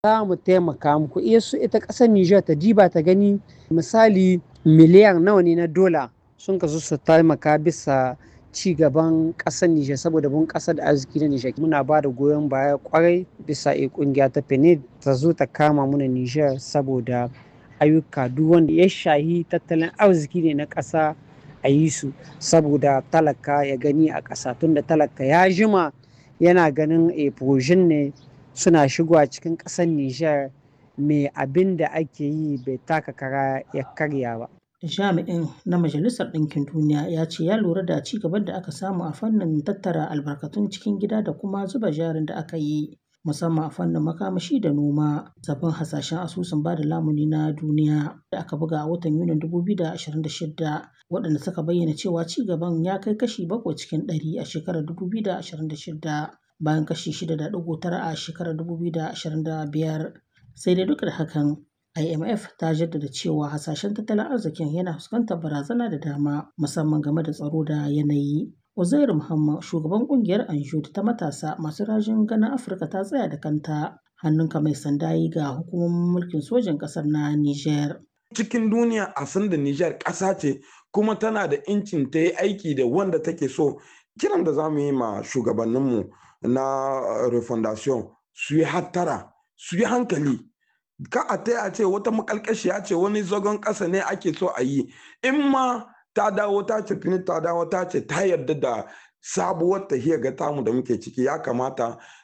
za mu taimaka muku iya su ita ƙasar Nijar ta diba ta gani misali miliyan nawa ne na dola sun kasu su taimaka bisa ci gaban ƙasar Nijar saboda bun ƙasar da arziki na Nijar muna ba da goyon baya kwarai bisa a kungiya ta PNUD ta zo ta kama muna Nijar saboda ayyuka duk wanda ya shahi tattalin arziki ne na ƙasa a yi su saboda talaka ya gani a ƙasa tunda talaka ya jima yana ganin a ne suna shigowa cikin ƙasar Nijar mai abin da ake yi bai taka kara ya karya ba. Jami'in na Majalisar Ɗinkin Duniya ya ce ya lura da ci gaban da aka samu a fannin tattara albarkatun cikin gida da kuma zuba jarin da aka yi musamman a fannin makamashi da noma. Sabbin hasashen asusun bada lamuni na duniya da aka buga a watan Yunin 2026 waɗanda suka bayyana cewa ci gaban ya kai kashi bakwai cikin ɗari a shekarar 2026 bayan kashi 6.9 a shekarar 2025. Sai dai duk da hakan IMF ta jaddada cewa hasashen tattalin arzikin yana fuskantar barazana da dama musamman game da tsaro da yanayi. Uzairu Muhammad shugaban kungiyar Anjud ta matasa masu rajin ganin Afirka ta tsaya da kanta hannunka mai sanda yi ga hukumomin mulkin sojin ƙasar na Niger. Cikin duniya a san da Niger ƙasa ce kuma tana da incin ta yi aiki da wanda take so kiran da za mu yi ma shugabanninmu na refondation su yi hattara su yi hankali ka a ta ce wata makalkashiya ce wani zagon ƙasa ne ake so a yi in ma ta dawo ta ce fini ta dawo ta ce ta yarda da sabuwar tahiyar ga tamu da muke ciki ya kamata